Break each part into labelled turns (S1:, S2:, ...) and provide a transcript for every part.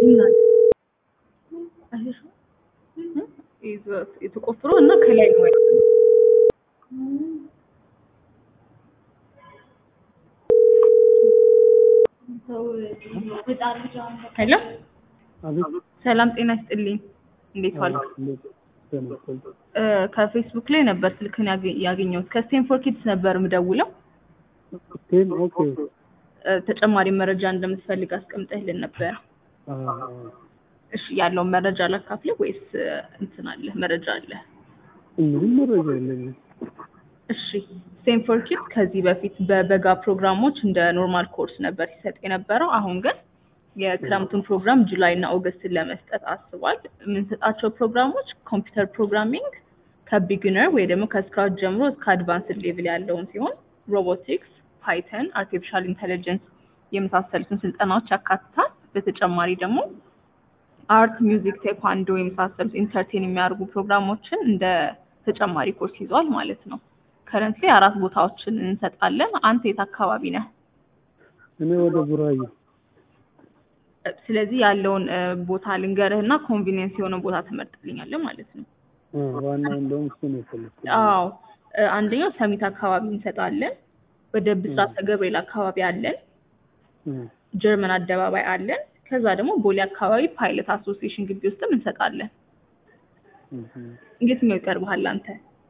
S1: ይላል አይሽ የተቆፍሮ እና ከላይ ነው ያለው። ሄሎ ሰላም ጤና ይስጥልኝ። እንዴት ዋልክ? እ ከፌስቡክ ላይ ነበር ስልክን ያገ- ያገኘሁት ከስቴንፎርድ ኪድስ ነበር የምደውለው።
S2: ቴም ኦኬ
S1: እ ተጨማሪ መረጃ እንደምትፈልግ አስቀምጠህልን ነበር። እሺ ያለውን መረጃ ላካፍልህ ወይስ እ እንትን አለ መረጃ አለ?
S2: ምንም መረጃ የለኝም።
S1: እሺ ስቴንፎርድ ኪድስ ከዚህ በፊት በበጋ ፕሮግራሞች እንደ ኖርማል ኮርስ ነበር ሲሰጥ የነበረው። አሁን ግን የክረምቱን ፕሮግራም ጁላይ እና ኦገስትን ለመስጠት አስቧል። የምንሰጣቸው ፕሮግራሞች ኮምፒውተር ፕሮግራሚንግ ከቢግነር ወይ ደግሞ ከስክራች ጀምሮ እስከ አድቫንስድ ሌቭል ያለውን ሲሆን ሮቦቲክስ፣ ፓይተን፣ አርቲፊሻል ኢንተለጀንስ የመሳሰሉትን ስልጠናዎች ያካትታል። በተጨማሪ ደግሞ አርት፣ ሚውዚክ፣ ቴኳንዶ የመሳሰሉት ኢንተርቴን የሚያደርጉ ፕሮግራሞችን እንደ ተጨማሪ ኮርስ ይዟል ማለት ነው። ከረንትሊ አራት ቦታዎችን እንሰጣለን። አንተ የት አካባቢ ነህ?
S2: እኔ ወደ ቡራዩ
S1: ስለዚህ ያለውን እ ቦታ ልንገርህ እና ኮንቪኒየንስ የሆነ ቦታ ትመርጥልኛለህ ማለት ነው።
S2: እ ዋናው እንደውም እሱ ነው የፈለኩት።
S1: አዎ እ አንደኛው ሰሚት አካባቢ እንሰጣለን። ወደ ብስራተ ገብርኤል አካባቢ አለን።
S2: እ
S1: ጀርመን አደባባይ አለን። ከዛ ደግሞ ቦሌ አካባቢ ፓይለት አሶሲዬሽን ግቢ ውስጥም እንሰጣለን።
S2: እህ
S1: የትኛው ይቀርብሃል አንተ?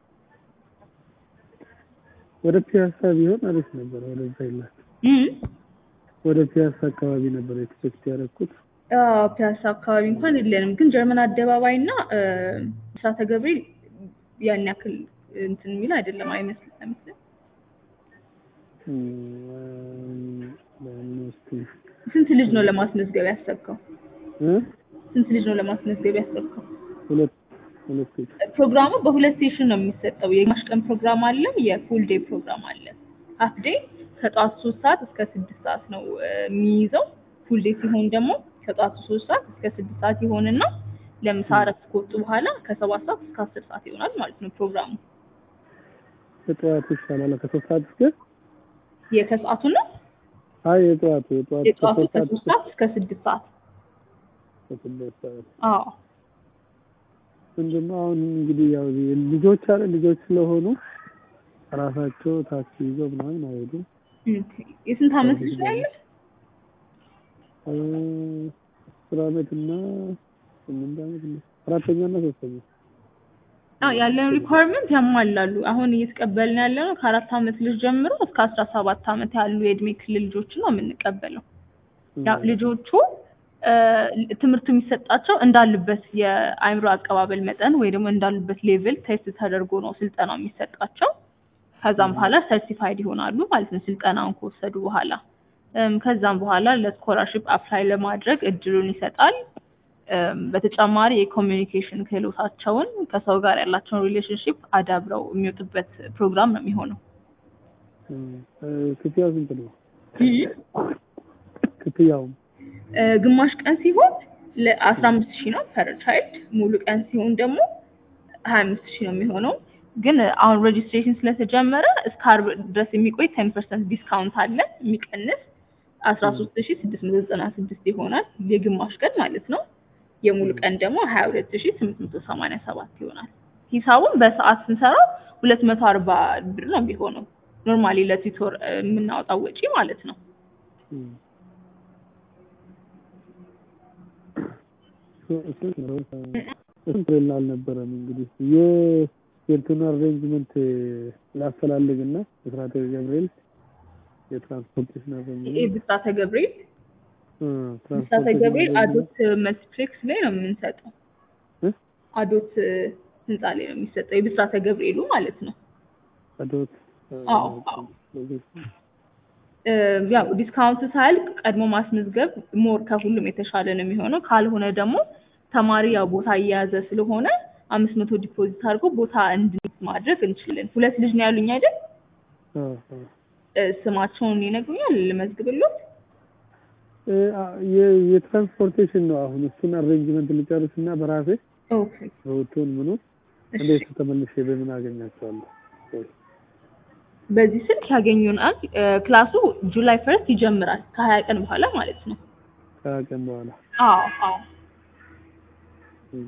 S2: ወደ ፒያሳ ቢሆን አሪፍ ነበር። ወደዛ ይላል
S1: እም
S2: ወደ ፒያሳ አካባቢ ነበር ኤክስፔክት ያደረኩት።
S1: አዎ ፒያሳ አካባቢ እንኳን የለንም፣ ግን ጀርመን አደባባይ እና እ ብስራተ ገብርኤል ያን ያክል እንትን የሚል አይደለም አይመስልም አይመስልም። ስንት ልጅ ነው ለማስመዝገብ ያሰብከው?
S2: እ
S1: ስንት ልጅ ነው ለማስመዝገብ ያሰብከው?
S2: ሁለት ሁለት ሴት
S1: ፕሮግራሙ በሁለት ሴሽን ነው የሚሰጠው። የግማሽ ቀን ፕሮግራም አለ፣ የፉል ዴይ ፕሮግራም አለ። ሀፍ ዴይ ከጠዋት ሶስት ሰዓት እስከ ስድስት ሰዓት ነው እ የሚይዘው። ፉል ዴይ ሲሆን ደግሞ ከጠዋቱ ሶስት ሰዓት እስከ ስድስት ሰዓት ይሆንና ለምሳ እረፍት ከወጡ በኋላ ከሰባት ሰዓት እስከ አስር ሰዓት ይሆናል ማለት ነው ፕሮግራሙ።
S2: የጠዋቱ ይሻላል ከሶስት ሰዓት እስከ
S1: የከሰዓቱ ነው
S2: አይ የጠዋቱ የጠዋቱ
S1: የጠዋቱ
S2: ከሶስት ሰዓት
S1: ከሶስት
S2: እስከ
S1: ሰዓት እስከ ስድስት ሰዓት
S2: ስድስት ሰዓት
S1: አዎ
S2: ምንድነው አሁን እንግዲህ ያው ልጆች አለ ልጆች ስለሆኑ ራሳቸው ታክሲ ይዘው ምናምን አይሄዱም።
S1: ኦኬ። የስንት አመት ልጅ ነው ያለህ?
S2: እ አስር አመት እና ስምንት አመት እና አራተኛ እና ሶስተኛ
S1: አዎ ያለን ሪኳየርመንት ያሟላሉ። አሁን እየተቀበልን ያለ ነው ከአራት አመት ልጅ ጀምሮ እስከ አስራ ሰባት አመት ያሉ የእድሜ ክልል ልጆችን ነው የምንቀበለው። ያው ልጆቹ እ ትምህርቱ የሚሰጣቸው እንዳሉበት የአእምሮ አቀባበል መጠን ወይ ደግሞ እንዳሉበት ሌቭል ቴስት ተደርጎ ነው ስልጠናው የሚሰጣቸው። ከዛም በኋላ ሰርቲፋይድ ይሆናሉ ማለት ነው ስልጠናውን ከወሰዱ በኋላ። እም ከዛም በኋላ ለስኮላርሽፕ አፕላይ ለማድረግ እድሉን ይሰጣል። እም በተጨማሪ የኮሚኒኬሽን ክህሎታቸውን ከሰው ጋር ያላቸውን ሪሌሽንሽፕ አዳብረው የሚወጡበት ፕሮግራም ነው የሚሆነው።
S2: እ ክፍያው ስንት ነው? ክፍያው
S1: እ ግማሽ ቀን ሲሆን ለአስራ አምስት ሺህ ነው ፐር ቻይልድ። ሙሉ ቀን ሲሆን ደግሞ ሀያ አምስት ሺህ ነው የሚሆነው። ግን አሁን ሬጅስትሬሽን ስለተጀመረ እስከ አርብ ድረስ የሚቆይ ቴን ፐርሰንት ዲስካውንት አለ የሚቀንስ አስራ ሶስት ሺህ ስድስት መቶ ዘጠና ስድስት ይሆናል የግማሽ ቀን ማለት ነው። የሙሉ ቀን ደግሞ ሀያ ሁለት ሺህ ስምንት መቶ ሰማንያ ሰባት ይሆናል። ሂሳቡን በሰዓት ስንሰራው ሁለት መቶ አርባ ብር ነው የሚሆነው ኖርማሊ ለቲቶር እ የምናወጣው ወጪ ማለት ነው።
S2: ስንት አልነበረም እንግዲህ የ- የእንትኑ አሬንጅመንት ላፈላልግ እና የስራተ ገብርኤል የትራንስፖርቴሽን አሬንጅመንት
S1: የብስራተ ገብርኤል
S2: እ
S1: ብስራተ
S2: ትራንስፖርቴሽን
S1: ገብርኤል
S2: አሬንጅመንት
S1: አዶት መልቲፕሌክስ ላይ ነው የምንሰጠው።
S2: እ
S1: አዶት እ ህንፃ ላይ ነው የሚሰጠው የብስራተ ገብርኤሉ ማለት ነው።
S2: አዶት
S1: አዎ አዎ እ ያው ዲስካውንቱ ሳያልቅ ቀድሞ ማስመዝገብ ሞር ከሁሉም የተሻለ ነው የሚሆነው። ካልሆነ ደግሞ ተማሪ ያው ቦታ እየያዘ ስለሆነ አምስት መቶ ዲፖዚት አድርጎ ቦታ እንድንይዝ ማድረግ እንችላለን። ሁለት ልጅ ነው ያሉኝ አይደል? እ ስማቸውን ይነግሩኛል ልመዝግብሎት?
S2: እ አ- የ- የትራንስፖርቴሽን ነው አሁን እሱን አሬንጅመንት ልጨርስ እና በራሴ
S1: ኦኬ
S2: ሮቱን ምኑ
S1: እሺ።
S2: እንዴት ተመልሼ በምን አገኛቸዋለሁ?
S1: በዚህ ስልክ ያገኙናል። እ ክላሱ ጁላይ ፈርስት ይጀምራል ከሀያ ቀን በኋላ ማለት ነው።
S2: ከሀያ ቀን በኋላ
S1: አዎ አዎ
S2: እም።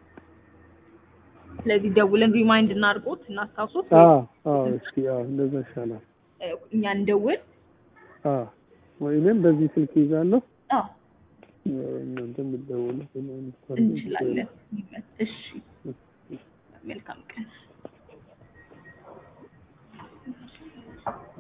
S1: ስለዚህ ደውለን ሪማይንድ እናድርጎት እናስታውሶት
S2: አዎ አዎ እስኪ አዎ እንደዛ ይሻላል።
S1: እ፣ እኛ እንደውል
S2: አዎ ወይ እኔም በዚህ ስልክ ይዛለሁ
S1: አዎ
S2: እናንተ የምትደውሉ
S1: እንችላለን እሺ